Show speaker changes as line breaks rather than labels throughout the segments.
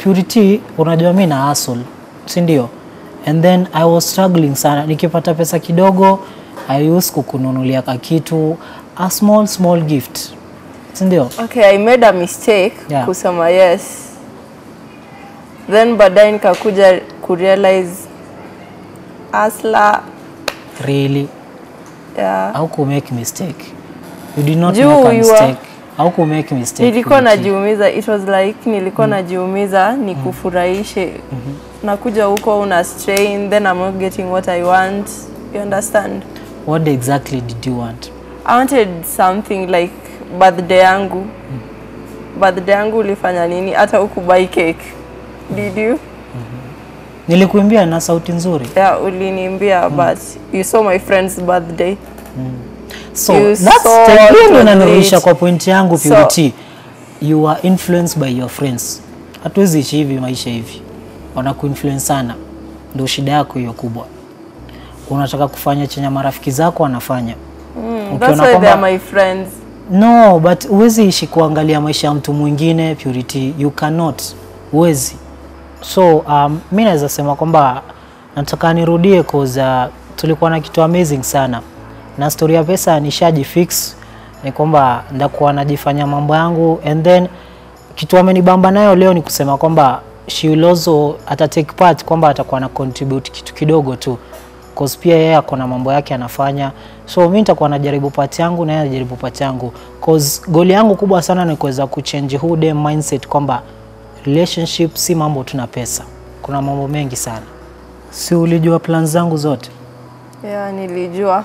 Purity, unajua mi na hustle, si ndio? And then I was struggling sana, nikipata pesa kidogo I used kukununulia ka kitu a small small gift, si ndio?
Okay, I made a mistake
Yeah.
kusema yes. Then baadaye nikakuja kurealize asla
Really?
yeah.
How could make mistake? You did not
Juu
make a
you are-
mistake. How could make mistake?
Nilikuwa
Purity?
najiumiza, it was like nilikuwa najiumiza nikufurahishe. Nakuja huko una strain, then I'm not getting what I want. You understand?
What exactly did you want?
I wanted something like birthday yangu. Birthday yangu ulifanya nini? Hata hukubuy cake. Did you?
Nilikuimbia na sauti nzuri.
Yeah, uliniambia but you saw my friend's birthday.
So
You
that's
saw
the- hiyo ndio
to
inanirudisha
it.
kwa point yangu
So-
Purity. You are influenced by your friends. Hatuwezi ishi hivi maisha hivi, wanakuinfluence sana, ndio shida yako hiyo kubwa. Unataka kufanya chenye marafiki zako wanafanya
Mm,
Ukiona
that's why
kwamba-
they're my friends.
No, but huwezi ishi kuangalia maisha ya mtu mwingine Purity, you cannot, huwezi. So um, mi naweza sema kwamba nataka nirudie cause uh, tulikuwa na kitu amazing sana na story ya pesa nishaji fix, ni kwamba ndakuwa najifanya mambo yangu and then kitu amenibamba nayo leo ni kusema kwamba she will also ata take part kwamba atakuwa na contribute kitu kidogo tu cause pia yeye ako na mambo yake anafanya, so mi nitakuwa najaribu part yangu na yeye anajaribu part yangu, cause goli yangu kubwa sana ni kuweza kuchange huu dem mindset kwamba relationship si mambo tu na pesa, kuna mambo mengi sana. Si ulijua plan zangu zote,
Yeah, nilijua.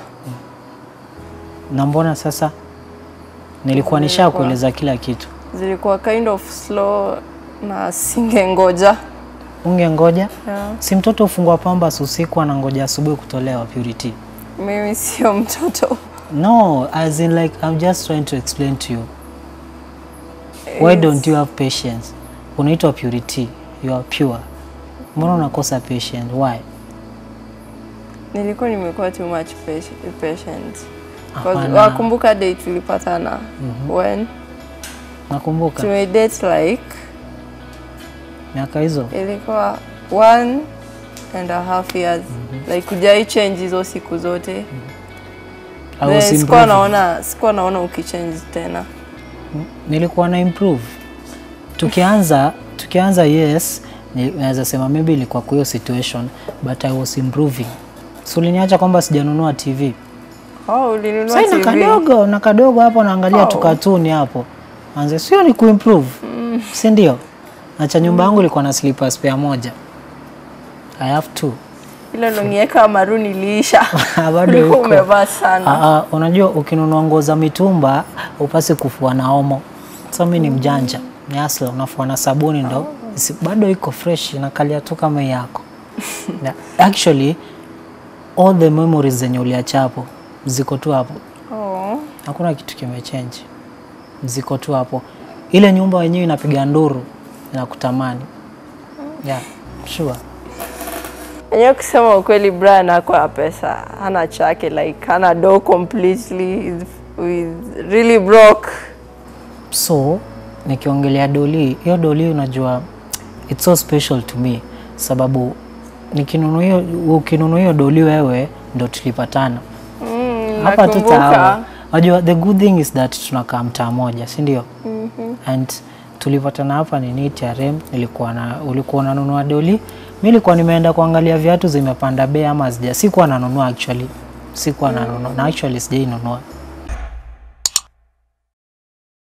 na mbona sasa nilikuwa nisha kueleza kila kitu,
Zilikuwa kind of slow na singengoja.
ungengoja?
Yeah.
Si mtoto ufungwa pambas usiku anangoja asubuhi kutolewa Purity.
Mimi sio mtoto.
No, as in like I'm just trying to explain to you. Why don't you have patience? Unaitwa Purity, you are pure. Mbona unakosa patience? Why?
Nilikuwa nimekuwa too much pati- patient. 'Cause
Hapana.
Wakumbuka date tulipatana when
Nakumbuka
tumedate like
miaka hizo.
ilikuwa one and a half years like kujai change hizo siku zote
I
Then
was
sikuwa
improving.
naona sikuwa naona ukichange tena
Nilikuwa na improve. Tukianza tukianza yes, ni- naweza sema maybe ilikuwa kwa hiyo situation but I was improving. So uliniacha kwamba sijanunua TV.
oh, ulinunua
Sasa na
TV
kadogo na kadogo hapo naangalia
Oh.
tu katuni hapo. Anze sio ni kuimprove. Si ndio? Acha nyumba yangu ilikuwa na slippers pair moja. I have two.
ile longieka maroon iliisha
Bado
ulikuwa
iko.
umevaa sana
Ah, ah, unajua ukinunua nguo za mitumba upasi kufua na omo. Sasa mimi ni mjanja. Ni asla unafua na sabuni ndo isi- bado iko fresh inakalia tu kama hii yako. Na actually all the memories zenye uliacha hapo ziko tu hapo.
oh.
Hakuna kitu kimechange, ziko tu hapo. Ile nyumba wenyewe inapiga nduru, inakutamani. Yeah, sure.
enyewe kusema ukweli Brian akwa pesa hana chake like hana do completely He's- he's really broke
So nikiongelea doli, hiyo doli unajua it's so special to me sababu nikinunua hiyo ukinunua hiyo doli wewe ndo tulipatana
mm,
hapa tu tawa.
nakumbuka
Unajua the good thing is that tunakaa mtaa moja, si ndio? And tulipatana hapa ni niti ya rem, nilikuwa na ulikuwa unanunua doli, mimi nilikuwa nimeenda kuangalia viatu zimepanda bei ama hazija. Sikuwa nanunua actually, sikuwa nanunua na actually sijainunua